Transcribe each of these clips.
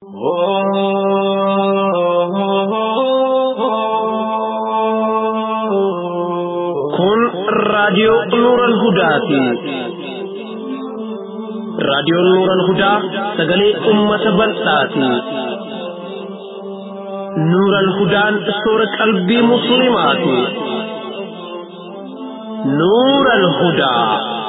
Kun raadiyoo Nuural Hudaati. Raadiyoon Nuural Hudaa sagalee uummata bal'aati. Nuural Hudaan soora qalbii musliimaati. Nuural Hudaa.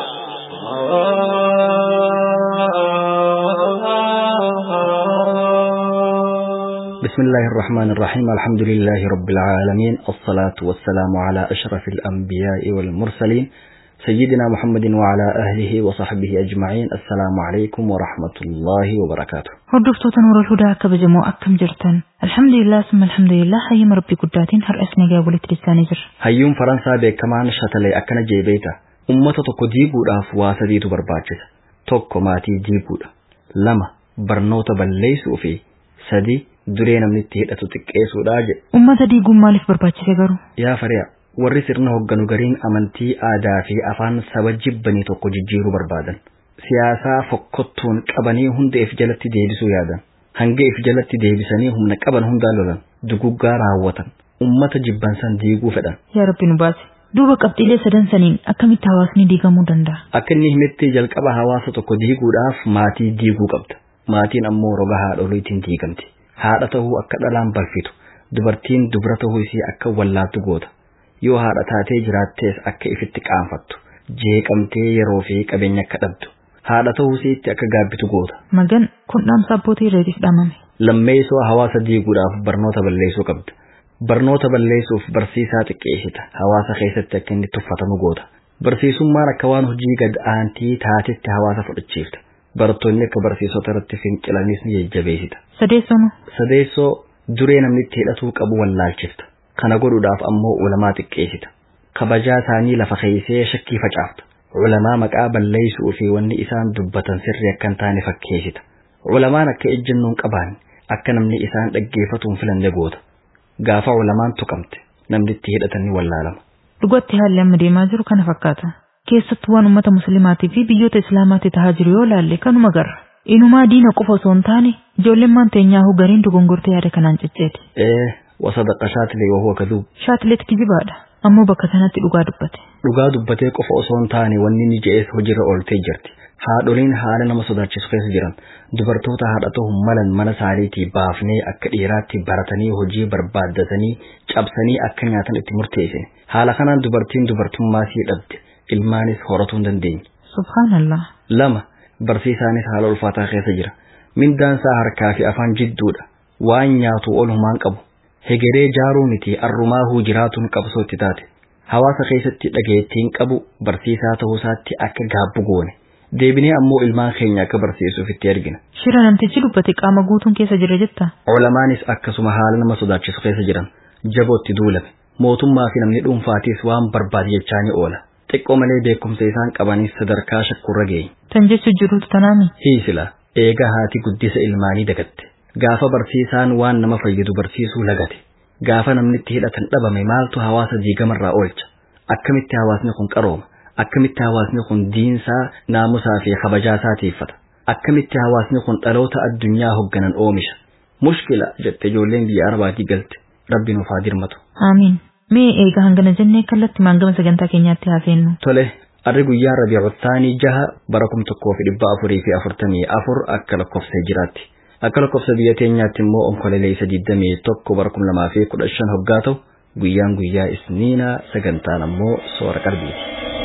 بسم الله الرحمن الرحيم الحمد لله رب العالمين الصلاة والسلام على أشرف الأنبياء والمرسلين سيدنا محمد وعلى أهله وصحبه أجمعين السلام عليكم ورحمة الله وبركاته Hordoftoota Nuurul Hudaa kabajamoo akkam jirtan? Alhamdulillah summa alhamdulillah hayyama Rabbii guddaatiin har'as nagaa walitti dhiyaannee jirra. hayyuun faransaa beekamaan shatalee akkana jee beekta ummata tokko diiguudhaaf waa sadiitu barbaachisa tokko maatii diiguudha lama barnoota balleessuu fi sadi duree namni itti hidhatu xiqqeessuudha jedhe Uummata diiguun maaliif barbaachise garuu? yaa fari'a warri sirna hogganu gariin amantii aadaa fi afaan saba jibbanii tokko jijjiiruu barbaadan siyaasaa fokkottuun qabanii hunda if jalatti deebisuu yaadan hanga if jalatti deebisanii humna qaban hundaa lolan duguggaa raawwatan ummata jibbansan diiguu fedhan Yaa Rabbi nu baase. Duuba qabxiilee sadan saniin akkamitti hawaasni diigamuu danda'a? akka inni himetti jalqaba hawaasa tokko diiguudhaaf maatii diiguu qabda maatiin ammoo roga haadholiitiin diigamti haadha ta'uu akka dhalaan balfitu dubartiin dubra ta'uu isii akka wallaattu goota yoo haadha taatee jiraattees akka ifitti qaanfattu jeeqamtee yeroo fi qabeenya akka dhabdu haadha ta'uu isiitti akka gaabbitu goota Magan kun dhaamsa abbootii irreetiif dhaamame. lammeessoo hawaasa diiguudhaaf barnoota balleessuu qabda barnoota balleessuuf barsiisaa xiqqeessita hawaasa keessatti akka inni tuffatamu goota barsiisummaan akka waan hojii gad aantii taatetti hawaasa fudhachiifta barattoonni akka barsiisota irratti fincilanis ni jajjabeessita Sadeessonu sadeessoo duree namni itti hidhatuu qabu wallaalchifta kana godhuudhaaf ammoo ulamaa xiqqeessita kabajaa isaanii lafa keessee shakkii facaafta ulamaa maqaa balleessuu fi wanni isaan dubbatan sirri akka hin taane fakkeessita ulamaan akka ejjennoon qaban akka namni isaan dhaggeeffatuun filanne goota gaafa ulamaan tuqamte namni itti hidhatan ni wallaalama dhugatti haalli amma deemaa jiru kana fakkaata. Keessattuu waan uummata muslimaatii fi biyyoota islaamaatti tahaa jiru yoo laalle kanuma garra. Inumaa diina qofa osoo hin taane ijoolleen maan teenyaahu gariin dogongortee yaada kanaan cicceeti. ee wasadaqa shaatilee wahuwa kaduub Shaatileet kijibaadha. Ammoo bakka sanatti dhugaa dubbate. dhugaa dubbatee qofa osoo hin taane wanni ni je'ees hojiirra ooltee jirti haadholiin haala nama sodaachisu keessa jiran dubartoota haadha ta'uu malan mana isaaniitii baafnee akka dhiiraatti baratanii hojii barbaaddatanii cabsanii akka nyaatan itti murteessine haala kanaan dubartiin dubartummaa sii dhabde ilmaanis horatuu hin dandeenye Subhaanallah. lama barsiisaanis haala ulfaataa keessa jira mindaansaa harkaa fi afaan jidduudha waan nyaatu olumaan qabu hegeree jaaruu miti arrumaahuu jiraatuun qabsootti taate hawaasa keessatti dhageettiin qabu barsiisaa ta'uusaatti akka gaabbu goone deebinee ammoo ilmaan keenya akka barsiisuuf itti ergina Shira namtichi dubbate qaama guutuun keessa jira jetta. Ulamaanis akkasuma haala nama sodaachisu keessa jiran jabootti duulame mootummaa fi namni dhuunfaatiis waan barbaade jechaa ni oola xiqqoo malee beekumsa isaan qabanis sadarkaa shakkurra ga'e Tan jechuun jiruutu tanaami. hiisila eega haati guddisa ilmaanii dagatte gaafa barsiisaan waan nama fayyadu barsiisuu lagate gaafa namni itti hidhatan dhabame maaltu hawaasa diigamarraa oolcha akkamitti hawaasni kun qarooma akkamitti hawaasni kun diinsaa naamusaa fi kabajaasaa tiiffata akkamitti hawaasni kun dhaloota addunyaa hogganan oomisha mushkila jette ijoolleen biyya arabaatii galte rabbi nuuf haa dirmatu Aamiin. Mee eega hangana jennee kallatti maangama sagantaa keenyaatti haafeennu. tole arri guyyaa rabiicuttaanii jaha bara kum tokkoo fi dhibba afurii fi afurtamii afur akka lakkoofsa jiraatti akka lakkoofsa biyya teenyaatti immoo onkolelee digdamii tokko bara kum lamaa fi kudha shan hoggaa ta'u guyyaan guyyaa isniinaa sagantaan ammoo soora qalbiiti.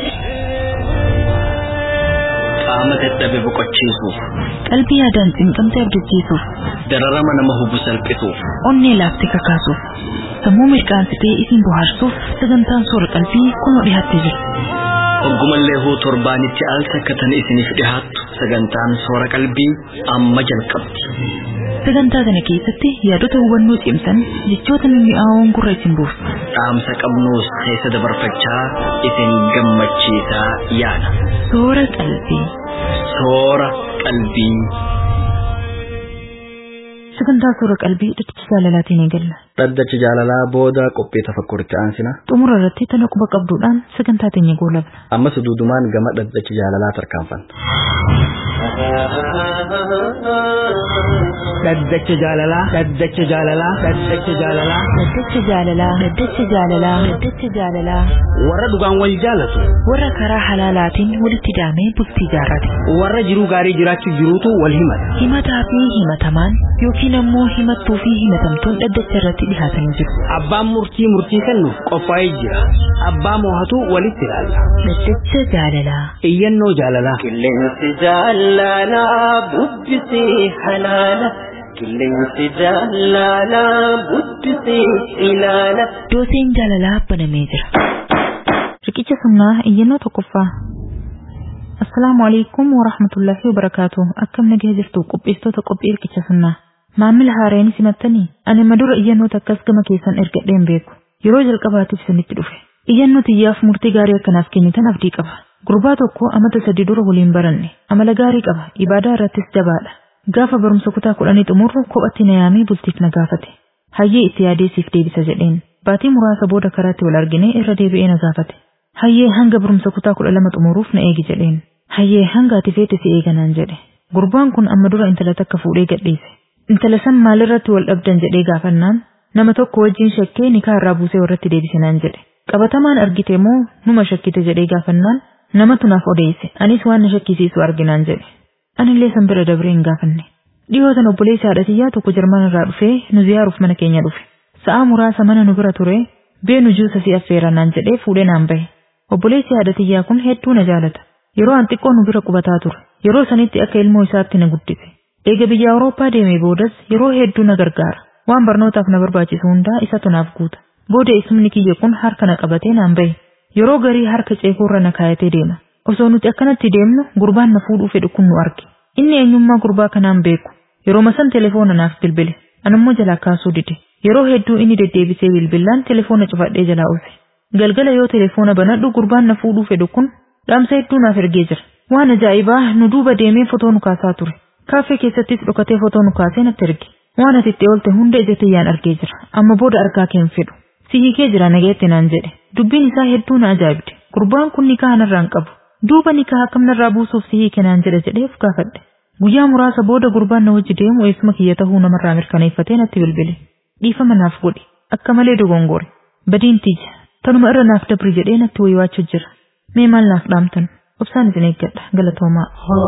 Qaama dadhabe boqochiisuuf, Qalbii yaadaan cimcamtee abdachiisuuf, dararama nama hubu salphisuuf, onnee laaftee kakaasuuf, sammuu mirqaansitee isin bohaarsuuf sagantaan soora qalbii kunoo dhiyaattee jirti. oggumallee huu torbaanitti al takka tan isiniif dhihaattu sagantaan soora qalbii amma jalqabdi. Sagantaa kana keessatti yaadota hubannoo cimsan jechoota mimmi'aawoon gurra isin buusu. Dhaamsa qabnuus keessa dabarfachaa isin gammachiisaa yaada. Soora qalbii. Soora qalbii. Sagantaa soora qalbii dhaddacha jaalalaatiin eegalla. Dhaddacha jaalalaa booda qophii tafakkuritti aansina. Xumura irratti tana quba qabduudhaan sagantaa teenya goolabna. Ammas duudumaan gama dhaddacha jaalalaa tarkaanfanna. dhaddacha jaalalaa dhaddacha jaalalaa dhaddacha jaalalaa Daddacha jaalalaa Daddacha jaalalaa Daddacha jaalalaa warra dhugaan wal jaalatu warra karaa halaalaatiin walitti daamee bultii jaarrate warra jiruu gaarii jiraachuu jiruutu wal himata himataa fi himatamaan yookiin ammoo himattuu fi himatamtuun dhaddacha irratti dhihaatanii jiru abbaan murtii murtii kennuuf qophaa'ee jira abbaa moohatu walitti ilaalla Daddacha jaalalaa iyyannoo jaalalaa Qilleensi jaalalaa bubbisee halaala. Qilleensi jaalalaa bubbisee ilaala. dooseen jaalalaa banamee jira. Riqicha sunnaa iyyannoo tokkoffaa. Assalaamu alaikum wa rahmatullahi wa barakaatu. Akkam nagaa jirtu qopheessitoota qophii riqicha sunnaa. Maamila haareenis himattanii ani madura iyyannoota akkas gama keessan ergadheen beeku. Yeroo jalqabaatiif isinitti dhufe. Iyyannoo tiyyaaf murtii gaarii akkanaaf kennitan abdii qaba. Gurbaa tokko amata sadii dura waliin baranne. Amala gaarii qaba. Ibaadaa irrattis jabaadha. Gaafa barumsa kutaa kudhanii xumurru kophatti na yaamee bultiif na gaafate. Hayyee itti yaadee siif deebisa jedheen. Baatii muraasa booda karaatti wal argine irra deebi'ee na gaafate. Hayyee hanga barumsa kutaa kudha lama xumuruuf na eegi jedheen. Hayyee hanga ati feete si eeganaan jedhe. Gurbaan kun amma dura intala takka fuudhee gadhiise. Intala san maalirratti wal dhabdan jedhee gaafannaan nama tokko wajjin shakkee nikaa irraa buusee warratti deebisinaan jedhe. Qabatamaan argite moo numa shakkite jedhee gaafannaan namatu naaf odeesse anis waan na shakkisiisu arginaan jedhe. Anillee san bira dabree hin gaafanne. Dhiyootan obboleessi haadhatiyyaa tokko jarman irraa dhufee nu ziyaaruuf mana keenya dhufe. Sa'aa muraasa mana nu bira ture beenu juusa si affeerannaan jedhee fuudhee naan bahe. Obboleessi haadhatiyyaa kun hedduu na jaalata. Yeroo an xiqqoo nu bira qubataa ture. Yeroo sanitti akka ilmoo isaatti na guddise. Eega biyya Awurooppaa deemee boodas yeroo hedduu na gargaara. Waan barnootaaf na barbaachisu hundaa isatu naaf guuta. Booda isumni kiyya kun harka na qabatee naan bahe. Yeroo garii harka ceekuurra na kaayatee deema. Osoo nuti akkanatti deemnu gurbaan na fuudhuu fedhu kun nu arge. Inni eenyummaa gurbaa kanaan beeku. Yeroo masan telefoona naaf bilbile. Anammoo jalaa kaasuu dide. Yeroo hedduu inni deddeebisee bilbilaan telefoona cufadhee jalaa oolche. Galgala yoo telefoona banadhu gurbaan na fuudhuu fedhu kun dhaamsa hedduu naaf ergee jira. Waan ajaa'ibaa nu duuba deemee fotoo nu kaasaa ture. Kaaffee keessattis dhokatee fotoo nu kaasee natti erge. Waan ati itti oolte hunda ija tiyyaan argee jira. Amma booda argaa keen fedhu. Si hiikee jira nageetti naan jedhe. Dubbiin isaa hedduu na ajaa'ibde. Gurbaan kun nikaa narraa hin qabu. Duuba nikaa akkam narraa buusuuf si hiike naan jedhe jedheef gaafadhe. Guyyaa muraasa booda gurbaan na wajji deemu eessuma kiyya tahuu namarraa mirkaneeffatee natti bilbile. Dhiifama naaf godhi. Akka malee dogongore. Badiin tiyya. Tanuma irra naaf dabri jedhee natti waywaachuu jira. Mee maal naaf dhaamtan? Obsaan isin eeggadha. Galatoomaa.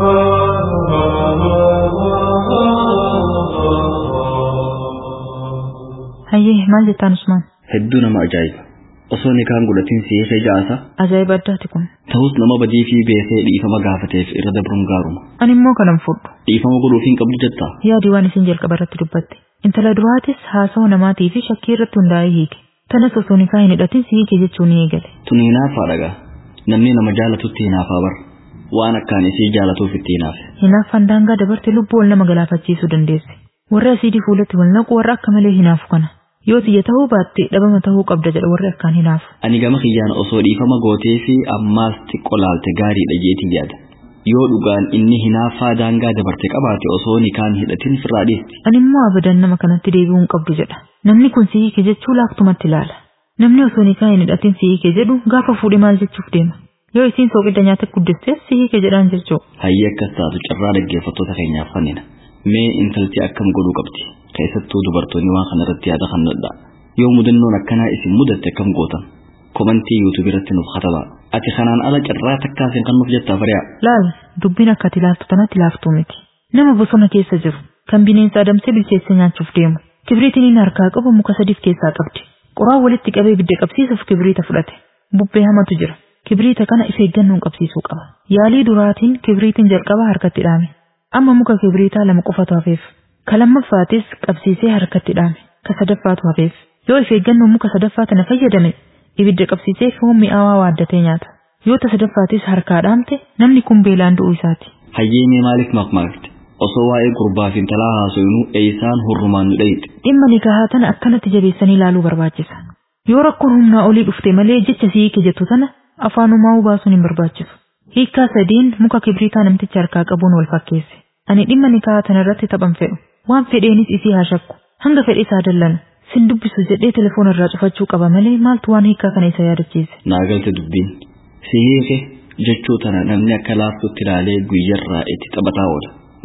Hayyee maal jettaan Usmaan? Hedduu nama ajaa'iba. Osoo nikaan godhatiin si hiike jaasa Ajaa'iba addaati kun. ta'us nama badii fi beekee dhiifama gaafateef irra dabruun gaaruma. Ani immoo kanan fudhu. Dhiifama godhuuf hin qabdu jettaa? Yaadi waan isin jalqaba irratti dubbatte. Intala duraatis haasawa namaatii fi shakkii irratti hundaa'ee hiike. Tanas osoo nikaa hin hidhatin si hiike jechuun ni eegale. Tun hinaaffaa dhagaa. Namni nama jaalatutti hinaafaa bar. Waan akkaan isii jaalatuuf itti hinaafe. Hinaaffaan daangaa dabarte lubbuu wal nama galaafachiisuu dandeesse. Warri asiidii fuulatti wal naqu warra akka malee hinaafu kana. Yoo xiyya tahuu baatte dhabama tahuu qabda jedha warri akkaan hinaafu. Ani gama kiyyaan osoo dhiifama gootee fi ammaas xiqqoo laalte gaariidha jeetiin yaada. Yoo dhugaan inni hinaaffaa daangaa dabarte qabaate osoo nikaan hidhatin firraa dhiisti. Ani immoo abadan nama kanatti deebi'uu hin qabdu jedha. Namni kun si hiike jechuu laaktumatti ilaala. Namni osoo nikaa hin hidhatin si hiike jedhu gaafa fuudhe maal jechuuf deema. Yoo isiin soogidda nyaata guddisteef si hiike jedhaan jechuu. Hayyee akkas taatu carraa dhaggeeffattoota keenyaaf fannina. Mee intalti akkam godhuu qabdi? Keessattuu dubartoonni waan kana irratti yaada kannadha. Yoo mudannoon akkanaa isin mudatte akkam gootan? Komantii yuutuub irratti nuuf katabaa. Ati kanaan ala carraa takkaasin kan nuuf jettaa fari'a. Laal dubbiin akka ati ilaaltu tanatti laaftuu miti. Nama bosona keessa jiru kan bineensa adamsee bilcheessee nyaachuuf deemu. Kibriitiin inni harkaa qabu muka sadiif keessaa qabdi. Qoraan walitti qabee ibidda qabsiisuuf kibriita fudhate. Bubbee hamatu jira. Kibriita kana if eeggannoon qabsiisuu qaba. Yaalii duraatiin kibriitiin jalqaba harkatti dhaame. Amma muka kibriitaa lama qofatu hafeef. Ka lammaffaatis qabsiisee harkatti dhaame. Ka sadaffaatu hafeef. Yoo if eeggannoon muka sadaffaa tana fayyadame ibidda qabsiisee foon mi'aawaa waaddatee nyaata. Yoo ta sadaffaatis harkaa dhaamte namni kun beelaan du'uu isaati. Hayyee mee maaliif maqmaaqte? Osoo waa'ee gurbaa fi intalaa haasofnuu eeysaan hurrumaan nu dhayite. Dhimma nikahaa tana akkanatti jabeessanii ilaaluu barbaachisa. Yoo rakkoon humnaa olii dhufte malee jecha si hiike jettu tana afaanumaa baasuun hin barbaachisu. Hiikkaa sadiin muka kibriitaa namticha harkaa qabuun wal fakkeesse. Ani dhimma nikahaa tana irratti taphan fedhu. Waan fedheenis isii haa shakku. Hanga fedhe isaa dallanu. Sin dubbisu jedhee telefoona irraa cufachuu qaba malee maaltu waan hiikkaa kana isa yaadachiise. Naa galte dubbiin. Si hiike jechuu tana namni akka laaftutti ilaalee guyyarraa itti taphataa oola.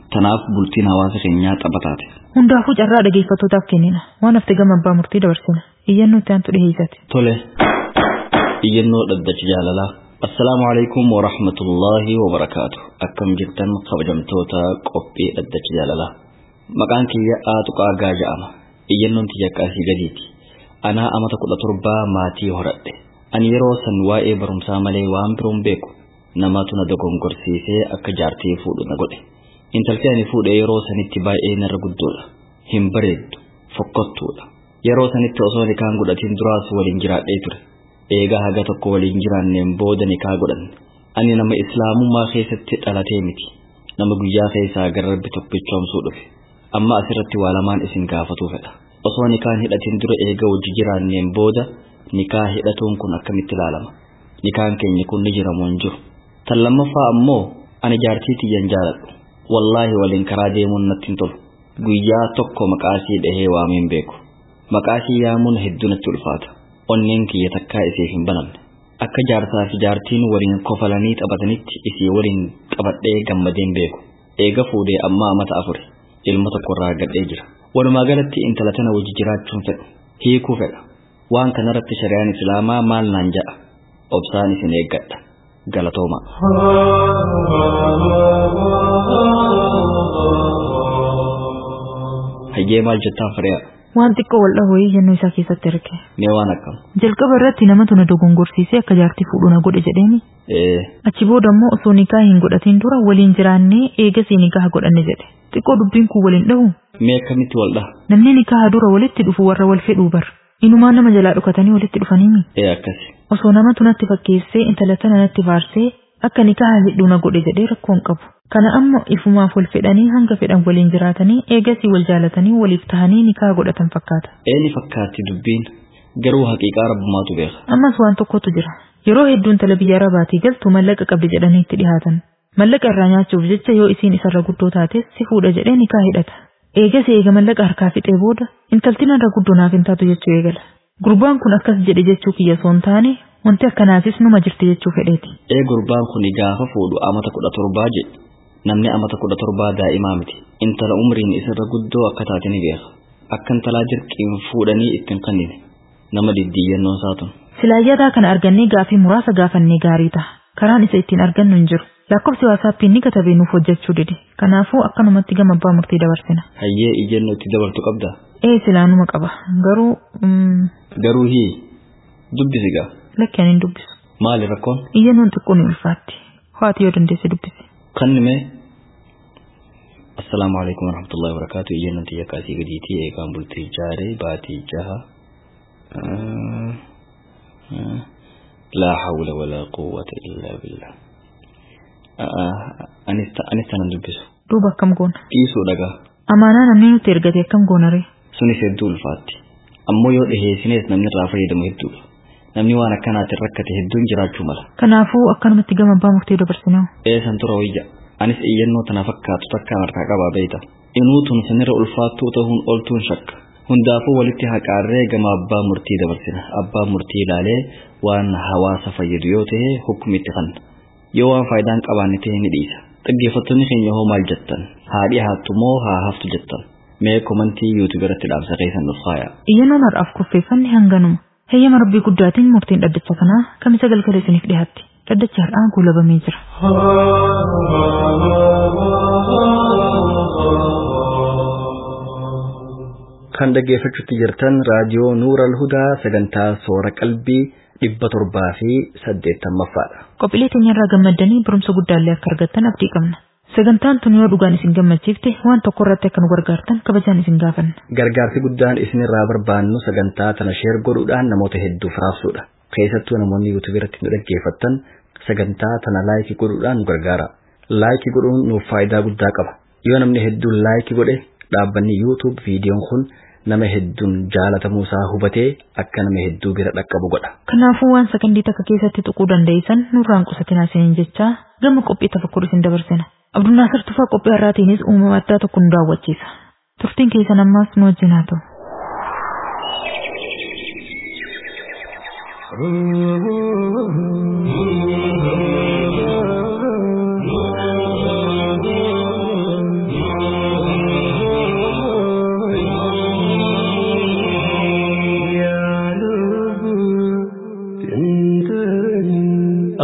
Tanaaf bultiin hawaasa keenyaa xaphataate. Hundaafuu carraa dhageeffattootaaf kennina. Waan hafte gama abbaa murtii dabarsina. Iyyannoo itti aantu dhiheessati. Tole. Iyyannoo dhaddacha jaalalaa. Assalaamu alaikum wa rahmatullahi wa barakaatu. Akkam jirtan kabajamtoota qophii dhaddacha jaalalaa. Maqaan kiyya Aaxuqaa Gaa jedhama. Iyyannoon tiyya qaasii gadiiti. Anaa amata kudha torbaa maatii horadhe. Ani yeroo san waa'ee barumsaa malee waan biroon beeku. Namatu na dogongorsiisee akka jaartii fuudhu na godhe. Intalti ani fuudhe yeroo sanitti baay'ee narra guddoodha. Hin bareeddu. Fokkottuudha. Yeroo sanitti osoo nikaan godhatiin duraas waliin jiraadhee ture. Eegaa haga tokko waliin jiraanneen booda nikaa godhanne. Ani nama islaamummaa keessatti dhalatee miti. Nama guyyaa keessaa gara rabbi tokkichoomsuu dhufe. Amma asirratti waa lamaan isin gaafatuu fedha. Osoo nikaan hidhatiin dura eega wajji jiraanneen booda nikaa hidhatuun kun akkamitti ilaalama? Nikaan keenya kun ni jiramoo hin jiru? Tan lammaffaa ammoo ani jaartii tiyyan jaaladhu. Wallaahi waliin karaa deemuun natti hin tolu. Guyyaa tokko maqaasii dhahee waameen beeku. Maqaasii yaamuun hedduu natti ulfaata. Onneen kiyya takkaa isiif hin banamne. Akka jaarsaa fi jaartiin waliin kofalanii taphatanitti isii waliin taphadhee gammadeen beeku. Eega fuudhee ammaa amata afuri. Ilma tokkorraa gadhee jira. Walumaa galatti intala tana wajji jiraachuun fedhu. Hiikuu fedha. Waan kanarratti shari'aan islaamaa maal naan jedha. Obsaan isin eeggadha. Galatooma. Hayyee maal jettaan firiyaa? Waan xiqqoo wal dhahoo iyyannoo isaa keessatti arge. Mee waan akkam? Jalqaba irratti namatu na dogongorsiisee akka jaartii fuudhu na godhe jedheeni. Ee, Achi booda immoo osoo nikaa hin godhatiin dura waliin jiraannee eegasii nikaa godhanne jedhe. Xiqqoo dubbiin kun waliin dhahu. mee akkamitti wal dhaha? Namni nikaa dura walitti dhufu warra wal fedhuu bar. Inumaa nama jalaa dhukatanii walitti dhufaniimi. Ee akkasi. Osoo namatu natti fakkeessee intala tana natti faarsee akka nikaa hidhuu na godhe jedhee rakkoon qabu. Kana ammoo ifumaaf wal fedhanii hanga fedhan waliin jiraatanii eegasii wal jaalatanii waliif tahanii nikaa godhatan fakkaata. Eeni fakkaatti dubbiin garuu haqiiqaa rabbumaatu beeka. Ammas waan tokkotu jira. Yeroo hedduu intala biyya arabaatii galtu mallaqa qabdi jedhanii itti dhihaatan. Mallaqa irraa nyaachuuf jecha yoo isiin isarra guddoo taates si fuudha jedhee nikaa hidhata. Eegas eega mallaqa harkaa fixee booda intalti narra guddoo naaf hin taatu jechuu eegala. Gurbaan kun akkas jedhe jechuu kiyya osoo hin taane wanti akkanaafis numa jirti jechuu fedheeti. Ee gurbaan kun gaafa fuudhu amata kudha torbaa jedhe. Namni amata kudha torbaa daa'imaa miti. Intala umriin isarra guddoo akka taate ni beeka. Akka intalaa dirqiin fuudhanii ittiin kannine. Nama diddiiyyannoon saatun. Silaayyadaa kana argannee gaafii muraasa gaafannee gaarii ta'a. Karaan isa ittiin argannu hin jiru. Lakkoofsi waasaappiin ni katabee nuuf hojjechuu dide. Kanaafuu akkanumatti gama abbaa murtii dabarsina. Hayyee iyyannoo itti dabartu qabda. Ee silaanuma qaba. Garuu mm, Garuu hii dubbisi gaa. lakki ani hin dubbisu. Maali rakkoon? Iyyannoon xiqqoo ni ulfaatti. Ho'aati yoo dandeesse dubbisi. Kannime. Assalaamu alaikum warahmatullahi wabarakatuh. Iyyannoon tiyya kaasii gadiitii eegaan bultii jaaree baatii jaha. Ah, ah. لا حول ولا قوة إلا بالله أنست أنا دبسو Duuba akkam goona. dhiisuu dhagaa Amaanaa namni nutti ergate akkam goona ree. sunis hedduu ulfaatti ammoo yoo dhiheessinees namni irraa fayyadamu hedduudha namni waan akkanaatiin rakkate hedduun jiraachuu mala Kanaafuu akkanumatti gama abbaa murtii dabarsinaa. eessan tura wayya anis iyyannoo tana fakkaatu takkaan harkaa qabaa beeyta inuutun sanirra ulfaattuu ta'uun oltuun shakka hundaafuu walitti haqaarree gama abbaa murtii dabarsina abbaa murtii ilaalee waan hawaasa fayyadu yoo ta'e hukumitti fanna yoo waan faayidaan qabaanne ta'e ni dhiisa dhaggeeffattoonni keenya hoo maal jettan haa dhiyaattu moo haa haftu jettan mee komantii yuutuub irratti dhaamsa keessan nuuf faaya Iyyannoon har'aaf kurfeeffanni hanganuma. Heeyyama rabbii guddaatiin murtiin dhaddacha kanaa kamisa galgala isiniif dhiyaatti. Dhaddachi har'aan guulabamee jira. kan dhaggeeffachuutti jirtan raadiyoo nuural hudaa sagantaa soora qalbii dhibba torbaa fi saddeettamaffaadha. Qophiilee teenyarraa gammaddanii barumsa guddaallee akka argattan abdii qabna. Sagantaan tun yoo dhugaan isin gammachiifte waan tokko irratti akka nu gargaartan kabajaan isin gaafanna. Gargaarsi guddaan isinirraa barbaannu sagantaa tana sheer godhuudhaan namoota hedduuf raabsuudha. Keessattuu namoonni yuutuub irratti nu dhaggeeffattan sagantaa tana laayikii godhuudhaan nu gargaara. Laayikii godhuun nuuf faayidaa guddaa qaba. Yoo namni hedduun laayikii godhe dhaabbanni yuutuub viidiyoon kun nama hedduun jaalatamuu isaa hubatee akka nama hedduu bira dhaqqabu godha. Kanaafuu waan sakandii takka keessatti tuquu dandeessan nurraan qusatinaa isiniin jechaa gama qophii tafakkur isin dabarsina. Abdunnaasir Tufaa qophii har'aatiinis uumama addaa tokko nu daawwachiisa. Turtiin keessan ammaas nu wajjin haa ta'u.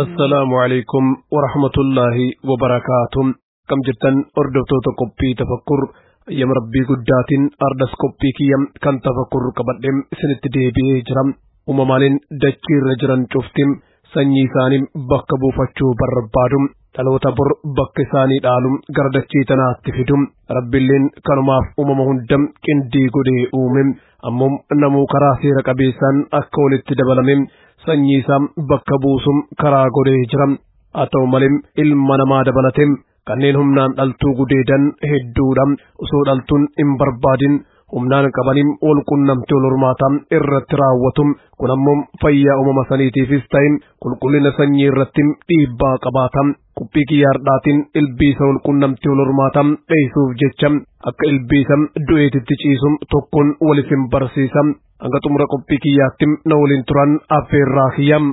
assalaamu alaykum warahmatullaahi wabarakaatuh kam jirtan hordoftoota qophii tafakkur ayyama rabbii guddaatiin ardas qophii kiyya kan tafakkur qabadhem isinitti deebi'ee jira uumamaaleen dachii irra jiran cuftim sanyii isaanii bakka buufachuu barbaadu dhaloota bor bakka isaanii dhaalu gara dachii tanaatti fidu rabbiilleen kanumaaf uumama hunda qindii godhee uume ammoo namuu karaa seera qabeessaan akka walitti dabalame sanyii isaa bakka buusum karaa godhee jira haa ta'u malee ilma namaa dabalate kanneen humnaan dhaltuu gudeedan hedduudha osoo dhaltuun hin barbaadin humnaan qabaniin wal qunnamtii wal hormaataa irratti raawwatu kun ammoo fayyaa uumama saniitiifis ta'e qulqullina sanyii irratti dhiibbaa qabaata qophii kiyyaardhaatiin ilbiisa wal qunnamtii wal hormaataa dheessuuf jecha akka ilbiisa du'eetitti ciisu tokkoon walifin barsiisa hanga xumura qophii kiyyaatti na waliin turan affeerraa kiyyam.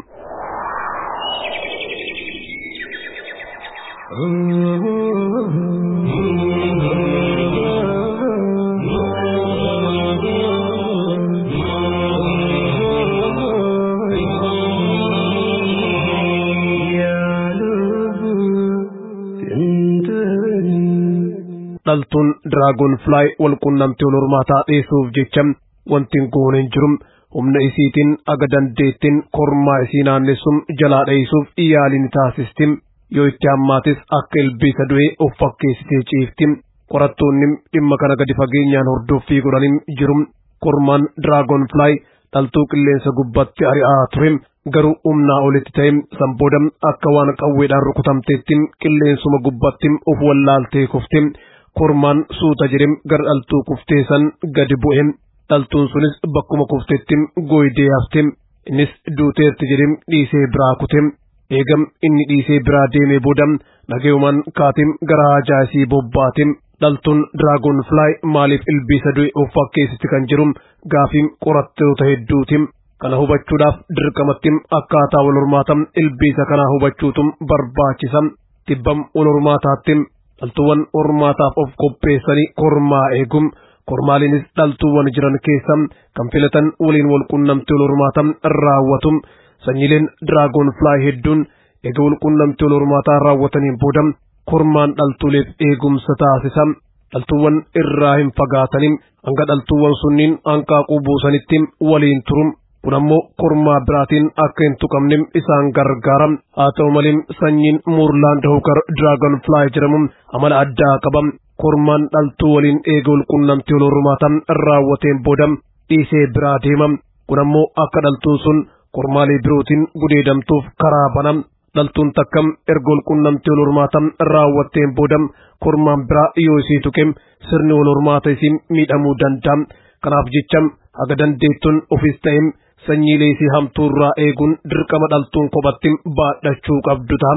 dhaltuun diraagoon filaay wal qunnamtii wal hormaataa dheessuuf jecha wanti goone hin jiru humna isiitiin aga dandeettiin kormaa isii naannessuun jalaa dheessuuf yaaliin taasisti yoo itti hammaatis akka ilbiisa du'ee of fakkeessitee ciifti qorattoonni dhimma kana gadi fageenyaan hordoffii godhanii jiru kormaan diraagoon filaay dhaltuu qilleensa gubbatti ari'aa ture garuu humnaa olitti ta'e sanbooda akka waan qawweedhaan rukutamteetti qilleensuma gubbatti of wallaaltee kufte kormaan suuta jedhem gara dhaltuu kuftee san gadi bu'e dhaltuun sunis bakkuma kuftetti gooydee hafte innis duuteerti jedhem dhiisee biraa kute eegam inni dhiisee biraa deemee booda nagayumaan kaatim gara haajaa isii bobbaate dhaltuun diraagoon filaay maaliif ilbiisa du'e of fakkeessitti kan jiru gaafiin qorattoota hedduuti kana hubachuudhaaf dirqamatti akkaataa wal hormaata ilbiisa kanaa hubachuutu barbaachisa tibbam wal hormaataatti dhaltuuwwan hormaataaf of qopheessanii kormaa eegum kormaaliinis dhaltuuwwan jiran keessa kan filatan waliin wal qunnamtii wal hormaata raawwatu sanyiileen diraagoon filaay hedduun eega wal qunnamtii wal hormaataa raawwataniin booda kormaan dhaltuuleef eegumsa taasisa dhaltuuwwan irraa hin fagaatanii hanga dhaltuuwwan sunniin hanqaaquu buusanitti waliin turu kun ammoo kormaa biraatiin akka hin tuqamne isaan gargaara haa ta'u malee sanyiin muurlaand hookar diraagon filaay jedhamu amala addaa qaba kormaan dhaltuu waliin eega wal qunnamtii wal hormaata raawwateen booda dhiisee biraa deema kun ammoo akka dhaltuun sun kormaalee birootiin gudeedamtuuf karaa bana dhaltuun takka erga wal qunnamtii wal hormaata raawwatteen booda kormaan biraa yoo isii tuqe sirni wal hormaata isii miidhamuu danda'a kanaaf jecha haga dandeettuun ofis ta'e sanyiilee isii hamtuurraa eeguun dirqama dhaltuun kophatti baadhachuu qabdu ta'a.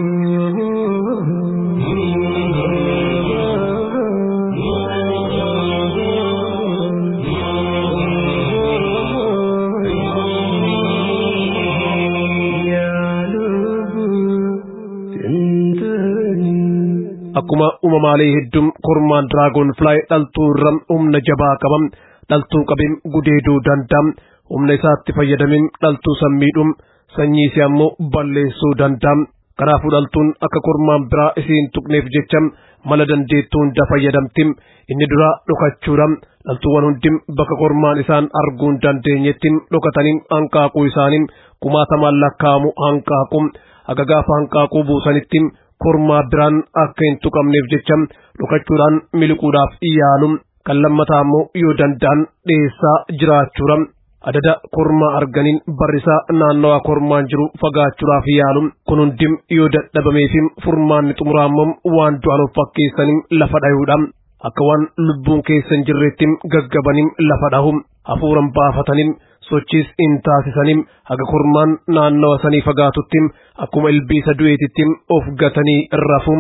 Akkuma uumamaalee hedduun kormaan diraagoon filaay dhaltuu irra humna jabaa qaba dhaltuu qabeen gudeeduu danda'a. humna isaatti fayyadameen dhaltuu san miidhuun sanyii isii ammoo balleessuu danda'a. Kanaafuu dhaltuun akka kormaan biraa isiin tuqneef jecha mala dandeettuu hunda fayyadamti. Inni duraa dhokachuudha. Dhaltuuwwan hundi bakka kormaan isaan arguu hin dandeenyetti dhokatanii hanqaaquu isaanii kumaatamaan lakkaa'amu hanqaaqu. Haga gaafa hanqaaquu buusanitti kormaa biraan akka hin tuqamneef jecha dhokachuudhaan miliquudhaaf yaalu. Kan lammataa ammoo yoo danda'an dhiyeessaa jiraachuudha. adada kormaa arganiin barrisaa naannawaa kormaan jiru fagaachuudhaaf yaalu kun hundi yoo dadhabameefi furmaanni xumuraammoo waan du'an of fakkeessanii lafa dhayuudha akka waan lubbuun keessa hin jirreetti gaggabanii lafa dhahu hafuuran baafatanii sochiis hin taasisanii haga kormaan naannawa sanii fagaatutti akkuma ilbiisa du'eetitti of gatanii rafu.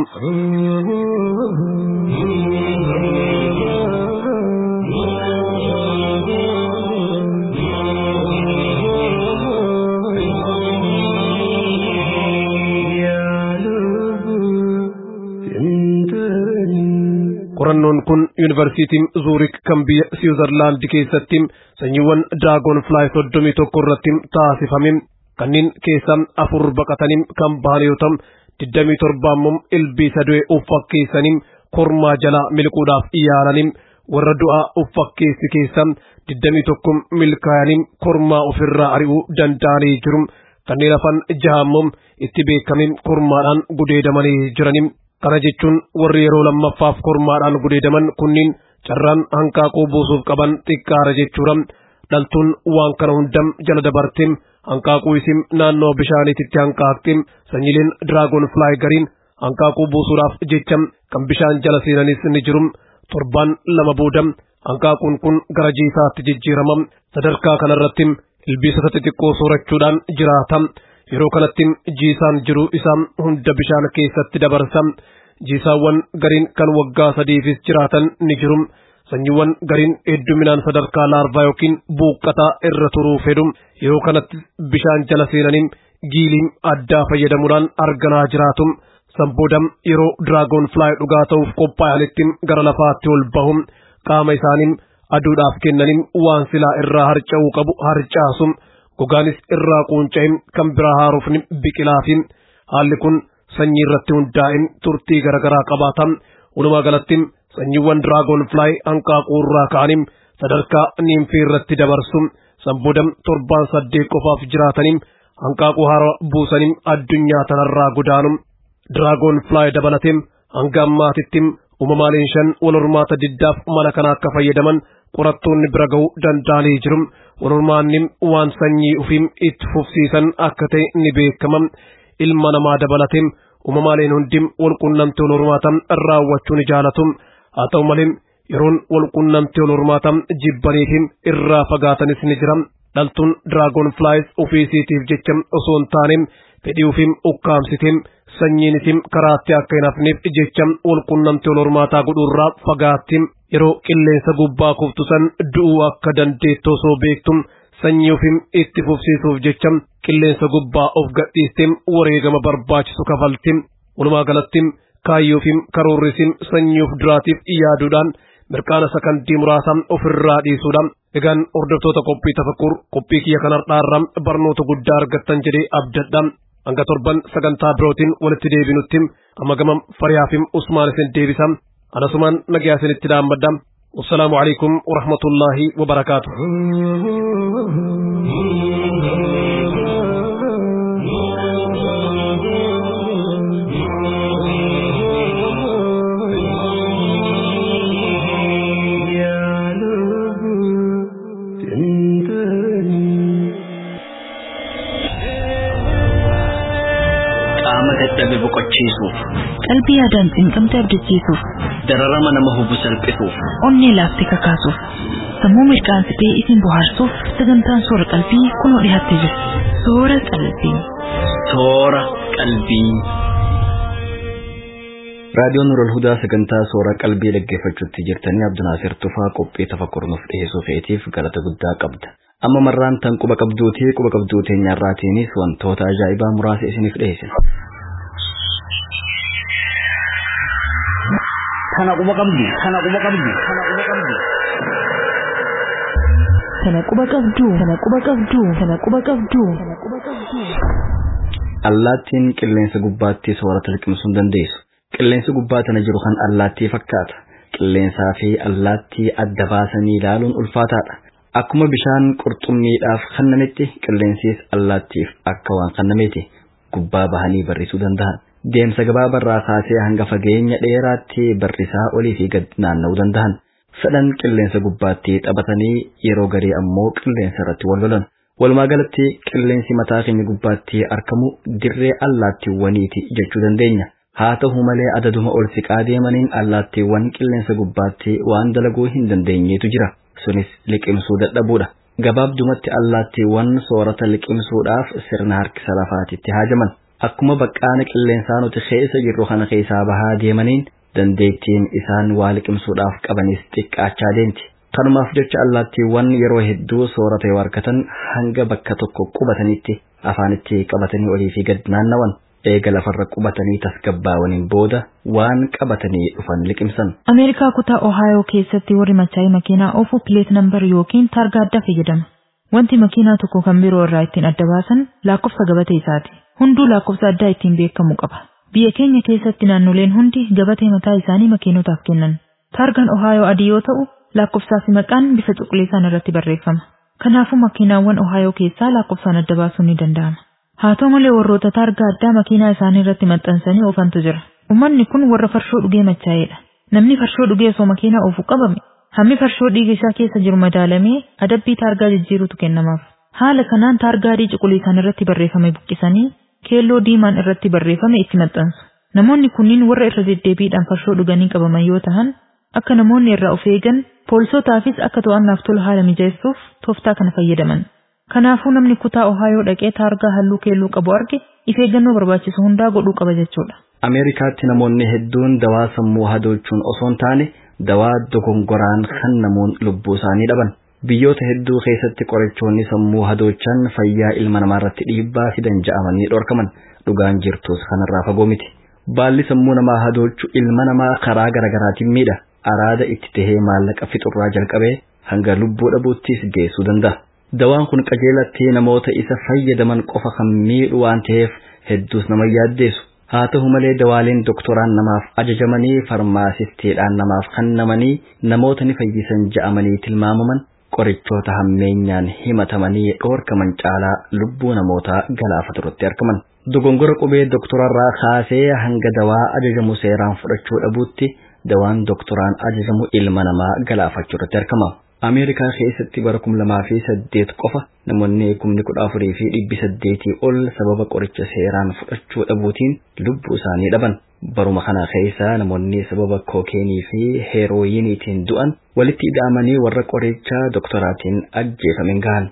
qorannoon kun yuunivarsiitiin zuurik kan biyya siwiizerlaandi keessatti sanyiiwwan diraagoon filaay soddomii tokko irratti taasifame kanneen keessaa afur baqatanii kan bahan yoo ta'u digdamii torba immoo ilbiisa du'e uffakkeessanii kormaa jalaa miliquudhaaf yaalanii warra du'aa uffakkeessi keessaa digdamii tokko milkaa'anii kormaa ofirraa ari'uu danda'anii jiru kanneen hafan jaha immoo itti beekamiin kormaadhaan gudeedamanii jiranii kana jechuun warri yeroo lammaffaaf kormaadhaan gudeedaman kunniin carraan hanqaaquu buusuuf qaban xiqqaara jechuudha dhaltuun waan kana hundam jala dabartee hanqaaquu isin naannoo bishaaniititti hanqaaqxe sanyiileen diraagon flaay gariin hanqaaquu buusuudhaaf jecha kan bishaan jala seenanis ni jiru torbaan lama booda hanqaaquun kun gara jiisaatti jijjiirama sadarkaa kanarratti ilbiisota xixiqqoo soorachuudhaan jiraata yeroo kanatti jiisaan jiru isaa hunda bishaan keessatti dabarsa jiisaawwan gariin kan waggaa sadiifis jiraatan ni jiru sanyiiwwan gariin hedduminaan sadarkaa laarvaa yookiin buuqqataa irra turuu fedhu yeroo kanatti bishaan jala seenanii giiliin addaa fayyadamuudhaan arganaa jiraatu sanbooda yeroo diraagoon flaay dhugaa ta'uuf qophaa'anitti gara lafaatti ol bahu qaama isaanii aduudhaaf kennanii waan silaa irraa harca'uu qabu harcaasu gogaanis irraa quunca'e kan biraa haaruuf biqilaafi haalli kun sanyii irratti hundaa'e turtii garaagaraa qabaata walumaa galatti sanyiiwwan diraagoon flaay hanqaaquu irraa ka'anii sadarkaa niimfii irratti dabarsu sanbooda torbaan saddeet qofaaf jiraatanii hanqaaquu haara buusanii addunyaa tanarraa godaanu diraagoon flaay dabalatee hanga ammaatitti uumamaaleen shan wal hormaata diddaaf mala kana akka fayyadaman qorattoonni bira ga'uu danda'anii jiru wal hormaanni waan sanyii ufiin itti fufsiisan akka ta'e ni beekama ilma namaa dabalatee uumamaaleen hundi wal qunnamtii wal hormaata raawwachuu ni jaalatu haa ta'u malee yeroon wal qunnamtii wal hormaata jibbanii fi irraa fagaatanis ni jira dhaltuun diraagoon flaayis ofiisiitiif jecha osoo hin taane fedhii ufiin ukkaamsitiin sanyiin isin karaatti akka hin hafneef jecha wal qunnamtii wal hormaataa godhuurraa fagaatti yeroo qilleensa gubbaa kuftu san du'uu akka dandeettu osoo beektu sanyii ofiin itti fufsiisuuf jecha qilleensa gubbaa of gadhiistee wareegama barbaachisu kafalti walumaa galatti kaayyoo fi karoorri isin sanyii of duraatiif yaaduudhaan mirqaana sakandii muraasa ofirraa dhiisuudhaan egaan hordoftoota qophii tafakkur qophii kiyya kanarraa barnoota guddaa argattan jedhee abdadha hanga torban sagantaa birootiin walitti deebinutti amma gama fariyaafim usmaan isin deebisa anasumaan nagaa isinitti dhaammadha wassalaamu alaikum warahmatullaahi wabarakaatu qaama dadhabe boqochiisuuf qalbii yaadaan cinqamte abdachiisuuf dararama nama hubu salphisuuf onnee laaftee kakaasuuf sammuu mirqaansitee isin bohaarsuuf sagantaan soora qalbii kunoo dhiyaattee jirti soora qalbii soora qalbii. raadiyoon nurul hudaa sagantaa soora qalbii dhaggeeffachuutti jirtanii abdunaasir tufaa qophii tafakkur nuuf dhiyeessuu feetiif galata guddaa qabda amma marraan tan quba qabduutii quba qabduu teenyaarraatiinis wantoota ajaa'ibaa muraasa isiniif dhiyeessina. Kana quba qabdu, kana quba qabdu, kana quba qabdu. Kana quba qabdu, kana quba qabdu, kana quba qabdu, kana quba qabdu. Allaattiin qilleensa gubbaatti soorata liqimsuu hin dandeessu. Qilleensi gubbaa tana jiru kan allaattii fakkaata. Qilleensaa fi allaattii adda baasanii ilaaluun ulfaataadha. Akkuma bishaan qurxummiidhaaf kennametti qilleensis allaattiif akka waan kennameeti gubbaa bahanii barrisuu danda'an. Deemsa gabaabarraa kaasee hanga fageenya dheeraatti barrisaa olii fi gad naanna'uu danda'an. Fedhan qilleensa gubbaatti taphatanii yeroo garii ammoo qilleensa irratti wal lolan. Walumaa galatti qilleensi mataa keenya gubbaatti argamu dirree allaattiiwwaniiti jechuu dandeenya. Haa ta'u malee adaduma ol siqaa deemaniin allaattiiwwan qilleensa gubbaatti waan dalaguu hin dandeenyetu jira. Sunis liqimsuu dadhabuudha. Gabaabdumatti allaattiiwwan soorata liqimsuudhaaf sirna harkisa lafaatitti haajaman. Akkuma baqqaana qilleensaa nuti keessa jirru kana keessaa bahaa deemaniin dandeettiin isaan waa liqimsuudhaaf qabanis xiqqaachaa deemti. Kanumaaf jecha allaattiiwwan yeroo hedduu soorata yoo argatan hanga bakka tokko qubatanitti afaanitti qabatanii olii fi gad naannawan. Eega lafarra qubatanii tasgabbaawaniin booda waan qabatanii dhufan liqimsan. Ameerikaa kutaa Ohaayoo keessatti warri machaa'ee makiinaa oofu pileet nambar yookiin taargaa addaa fayyadama. Wanti makiinaa tokko kan biroo irraa ittiin adda baasan lakkoofsa gabatee isaati. Hunduu lakkoofsa addaa ittiin beekamu qaba. Biyya keenya keessatti naannoleen hundi gabatee mataa isaanii makiinotaaf kennan. Taargaan Ohaayoo adii yoo ta'u, lakkoofsaa fi maqaan bifa cuquliisaan irratti barreeffama. Kanaafuu makiinaawwan Ohaayoo keessaa lakkoofsaan adda baasuun ni danda'ama. Haa ta'u malee warroota taargaa addaa makiinaa isaanii irratti maxxansanii oofantu jira. Uummanni kun warra farshoo dhugee machaa'edha. Namni farshoo dhugee osoo makiinaa oofu qabame hammi farshoo dhiiga isaa keessa jiru madaalamee adabbii taargaa jijjiirutu kennamaaf. Haala kanaan taargaa adii cuquliisaan irratti barreeffame buqqisanii keelloo diimaan irratti barreeffame itti maxxansu. Namoonni kunniin warra irra deddeebiidhaan farshoo dhuganii qabaman yoo ta'an akka namoonni irraa of eegan poolisootaafis akka to'annaaf tolu haala mijeessuuf tooftaa kana fayyadaman. Kanaafuu namni kutaa Ohaayoo dhaqee taargaa halluu keelloo qabu arge of eeggannoo barbaachisu hundaa godhuu qaba jechuudha. Ameerikaatti namoonni hedduun dawaa sammuu hadoochuun osoo hin taane dawaa dogongoraan kan namoon lubbuu isaanii dhaban. Biyyoota hedduu keessatti qorichoonni sammuu hadoochan fayyaa ilma namaa irratti dhiibbaa fidan ja'amanii dhorkaman dhugaan jirtus kanarraa fagoo miti. Baalli sammuu namaa hadoochu ilma namaa karaa garaagaraatiin miidha. Araada itti tahee maallaqa fixurraa jalqabee hanga lubbuu dhabuuttis geessuu danda'a. Dawaan kun qajeelatti namoota isa fayyadaman qofa kan miidhu waan ta'eef hedduus nama yaaddeessu. Haa ta'u malee dawaaleen doktoraan namaaf ajajamanii farmaasistiidhaan namaaf kennamanii namoota ni fayyisan ja'amanii tilmaamaman qorichoota hammeenyaan himatamanii dhoorkaman caalaa lubbuu namootaa galaafatu irratti argaman. Dogongora qubee doktorarraa kaasee hanga dawaa ajajamu seeraan fudhachuu dhabuutti dawaan doktoraan ajajamu ilma namaa galaafachuu irratti argama. Ameerikaa keessatti bara kum lamaa fi saddeet qofa namoonni kumni kudha afurii fi dhibbi saddeetii ol sababa qoricha seeraan fudhachuu dhabuutiin lubbuu isaanii dhaban. Baruma kana keessa namoonni sababa kookeenii fi heerooyiniitiin du'an walitti ida'amanii warra qoricha doktoraatiin ajjeefaman gahan.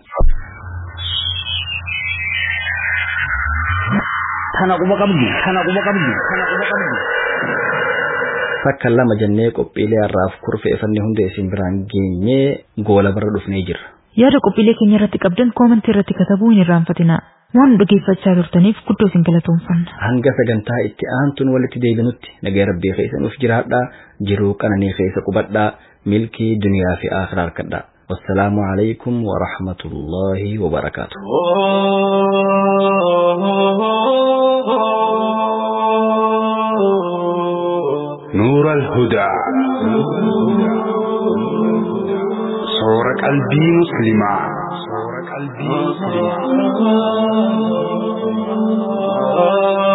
Kana quba qabdu, kana quba qabdu, kana quba qabdu. Takka lama jennee qophiilee har'aaf kurfeeffanne hunda isin biraan geenyee goola bara dhufnee jirra. Yaada qophiilee keenya irratti qabdan koomentii irratti katabuu hin irraanfatinaa. Waan dhageeffachaa turtaniif guddoo isin galatoomfanna. Hanga sagantaa itti aantuun walitti deebinutti nagaa rabbii keessa nuuf jiraadhaa jiruu qananii keessa qubadhaa milkii duniyaa fi akhiraa harkadhaa. والسلام عليكم ورحمة الله وبركاته نور الهدى صور قلبي مسلما صور قلبي مسلما